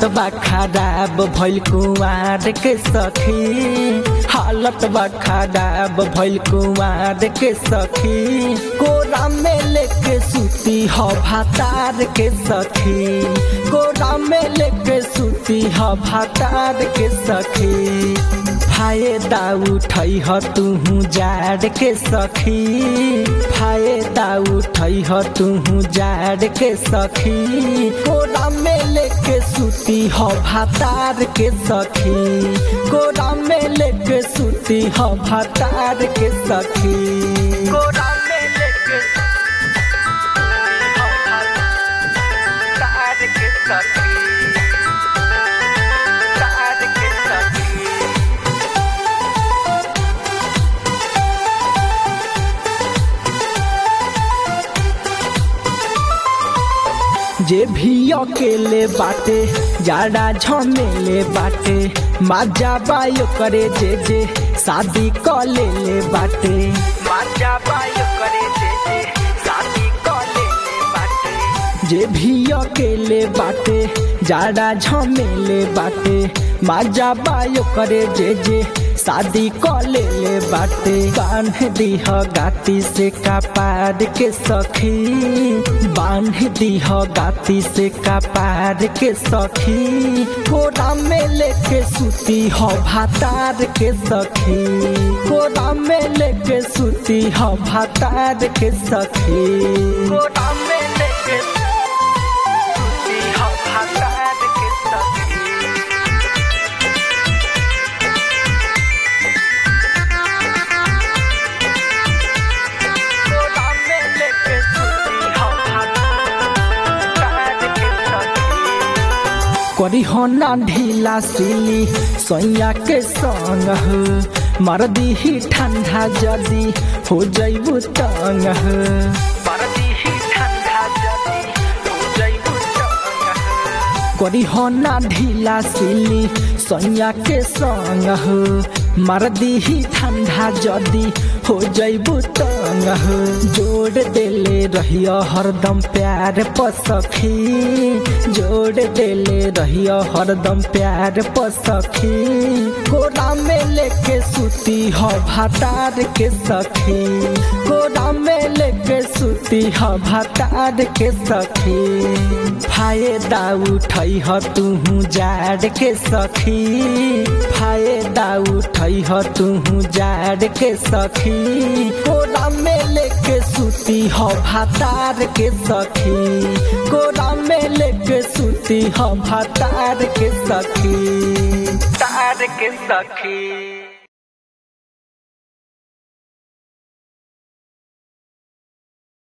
हालत बा खराब भइल कुमार के सखी हालत बा खराब भइल कुमार के सखी कोरा में लेके सूती ह भातार के सखी कोरा में लेके सूती ह भातार के सखी फायदा उठै ह तुहू जाड़ के सखी फायदा उठै ह तुहू जाड़ के सखी कोरा में लेके सूती ह भातार के सखी कोरा में लेके सूती ह भातार के सखी कोरा में लेके तार के सखी तार के सखी जे भी अकेले बाटे जाड़ा झमेले बाटे माजा बायो करे जे जे शादी क ले ले बाटे माजा बायो करे जे जे शादी क ले ले बाटे जे भी अकेले बाटे जाड़ा झमेले बाटे माजा बायो करे जे जे शादी क ले ले बाटे बांध दीह गाती से कपार के सखी बांध दीह गाती से कपार के सखी कोरा में लेके सूती ह भातार के सखी कोरा में लेके सूती ह भातार के सखी कोरा में लेके सूती ह भातार के सखी कोरा में लेके सूती ह भातार के सखी करी हो ना ढीला सिली सोया के संग हो मरदी ही ठंडा जदी हो जैबू तंग हो मरदी ही ठंडा जदी हो जैबू तंग हो करी हो ना ढीला सिली सोया के संग हो मरदी ही ठंडा जदी हो जैबू तंग हो जोड़ देले रहियो हरदम प्यार पसखी जोड़ देले रहियो हरदम प्यार पसखी कोरा में लेके सूती ह भातार के सखी कोरा में लेके सूती ह भातार के सखी फायदा उठै ह तुहू जाड़ के सखी फायदा उठै ह तुहू जाड़ के सखी कोरा में लेके सूती ह भातार के सखी कोरा में लेके सूती ह भातार के सखी तार के सखी